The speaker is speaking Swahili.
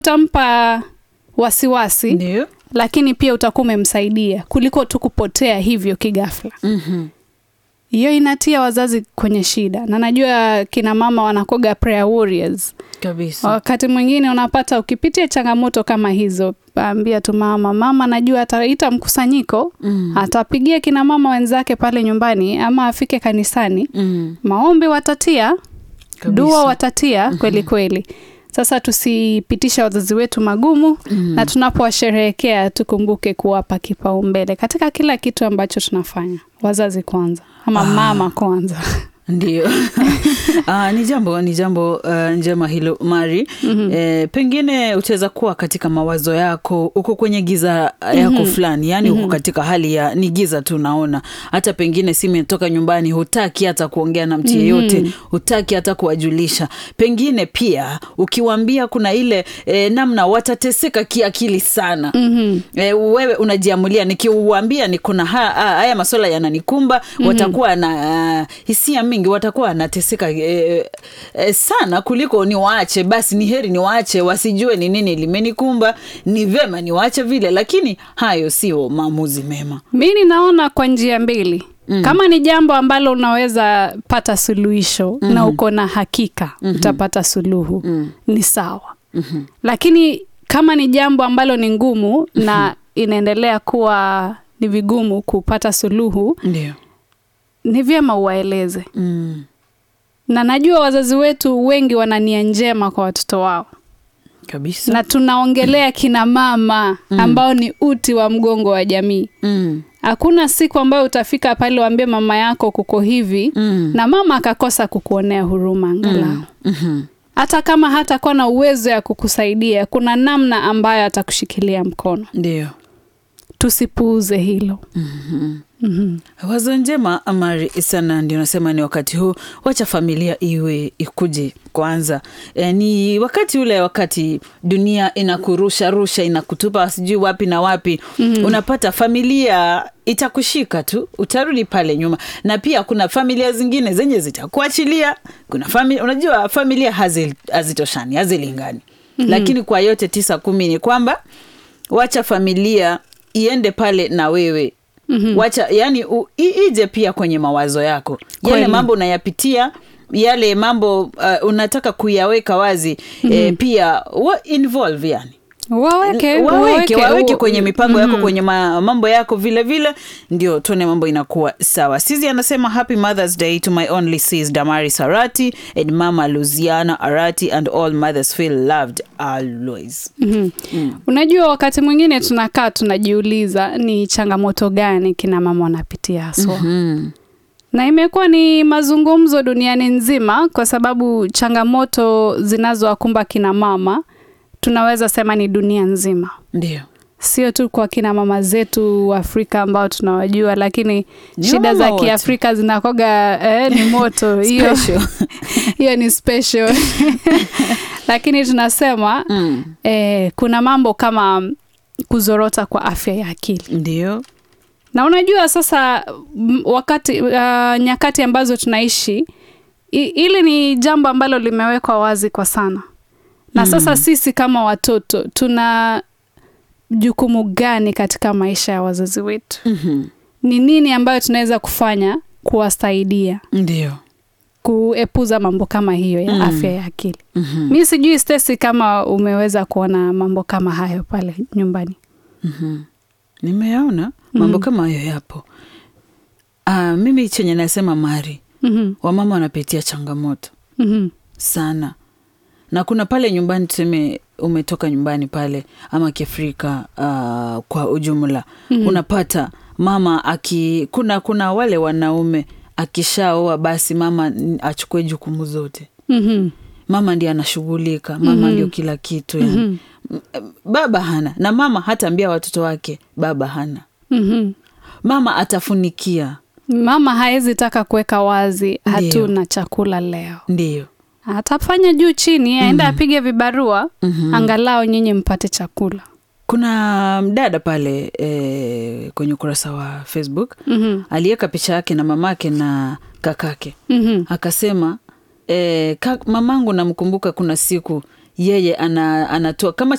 utampa wasiwasi Ndio. lakini pia utakuwa umemsaidia kuliko tu kupotea hivyo kigafla. Mhm. Hiyo inatia wazazi kwenye shida, na najua kina mama wanakoga prayer warriors. Kabisa. Wakati mwingine unapata ukipitia changamoto kama hizo, ambia tu mama, mama najua ataita mkusanyiko, Mm. atapigia kina mama wenzake pale nyumbani, ama afike kanisani, Mm. maombi watatia, Kabisa. dua watatia kweli kweli. Sasa tusipitisha wazazi wetu magumu Mm. na tunapowasherehekea tukumbuke kuwapa kipaumbele katika kila kitu ambacho tunafanya. Wazazi kwanza ama Ah. mama kwanza. Ndio. Ah, ni jambo ni jambo uh, njema hilo Mari. Mhm. Eh, pengine utaweza kuwa katika mawazo yako uko kwenye giza yako fulani, yani uko katika hali ya ni giza tu, naona hata pengine simu inatoka nyumbani, hutaki hata kuongea na mtu yeyote, hutaki hata kuwajulisha. Pengine pia ukiwaambia kuna ile eh, namna watateseka kiakili sana Mhm. E, wewe unajiamulia, nikiuambia niko na ha- ha- haya maswala yananikumba, watakuwa na uh, hisia mingi, watakuwa wanateseka e, e, sana kuliko niwaache. Basi ni heri niwaache, wasijue ni nini limenikumba, ni vema niwaache vile, lakini hayo sio maamuzi mema. Mi ninaona kwa njia mbili. Kama ni jambo ambalo unaweza pata suluhisho na uko na hakika utapata suluhu ni sawa. Lakini kama ni jambo ambalo ni ngumu na inaendelea kuwa ni vigumu kupata suluhu, Ndio. ni vyema uwaeleze. Mm. Na najua wazazi wetu wengi wana nia njema kwa watoto wao, Kabisa. na tunaongelea kina mama ambao ni uti wa mgongo wa jamii. Mm. Hakuna siku ambayo utafika pale uambie mama yako kuko hivi Mm. na mama akakosa kukuonea huruma angalau. Mhm. Hata kama hatakuwa na uwezo ya kukusaidia, kuna namna ambayo atakushikilia mkono. Ndio. Tusipuuze hilo. Mhm. Wazo njema Amari sana, ndio nasema ni wakati huu, wacha familia iwe ikuje kwanza. E, ni wakati ule, wakati dunia inakurusha rusha, inakutupa sijui wapi na wapi, unapata familia itakushika tu, utarudi pale nyuma. Na pia kuna familia zingine zenye zitakuachilia. Kuna familia, unajua familia hazi- hazitoshani, hazilingani, lakini kwa yote tisa kumi ni kwamba wacha familia iende pale na wewe mm-hmm. wacha yani u, i, ije pia kwenye mawazo yako yale Kweli. mambo unayapitia yale mambo uh, unataka kuyaweka wazi mm-hmm. eh, pia wa involve yani Waweke, waweke, waweke u- kwenye mipango yako kwenye ma, mambo yako vile vile ndio tuone mambo inakuwa sawa sizi anasema happy mothers day to my only sis damari sarati and mama luziana arati and all mothers feel loved always Mhm. Unajua, wakati mwingine tunakaa tunajiuliza ni changamoto gani kina mama wanapitia haswa mm. na imekuwa ni mazungumzo duniani nzima, kwa sababu changamoto zinazowakumba kina mama tunaweza sema ni dunia nzima, ndio sio tu kwa kina mama zetu wa Afrika ambao tunawajua, lakini Ni shida wamama za wote. Kiafrika zinakoga eh, ni moto hiyo Special. hiyo ni special lakini tunasema mm. eh, kuna mambo kama kuzorota kwa afya ya akili ndio na unajua sasa m- wakati uh, nyakati ambazo tunaishi i- hili ni jambo ambalo limewekwa wazi kwa sana na sasa sisi kama watoto tuna jukumu gani katika maisha ya wazazi wetu Mhm. ni nini ambayo tunaweza kufanya kuwasaidia ndio kuepuza mambo kama hiyo ya Mm. afya ya akili Mhm. mi sijui Stacy kama umeweza kuona mambo kama hayo pale nyumbani Mhm. nimeyaona mambo kama hayo yapo Ah, mimi chenye nasema mari Mhm, wamama wanapitia changamoto mhm, sana na kuna pale nyumbani tuseme umetoka nyumbani pale ama kiafrika uh, kwa ujumla mm-hmm. unapata mama aki kuna kuna wale wanaume akishaoa basi mama n- achukue jukumu zote mhm, mama ndiye anashughulika mama mm-hmm. ndio kila kitu yani. mm-hmm. baba hana na mama hataambia watoto wake baba hana mhm. mama atafunikia mama haezi taka kuweka wazi Ndiyo. hatuna chakula leo ndio atafanya juu chini aende apige vibarua angalau nyinyi mpate chakula kuna mdada pale e, kwenye ukurasa wa facebook Mhm, aliweka picha yake na mamake na kakake mhm, akasema e, ka, mamangu namkumbuka kuna siku yeye ana, anatoa kama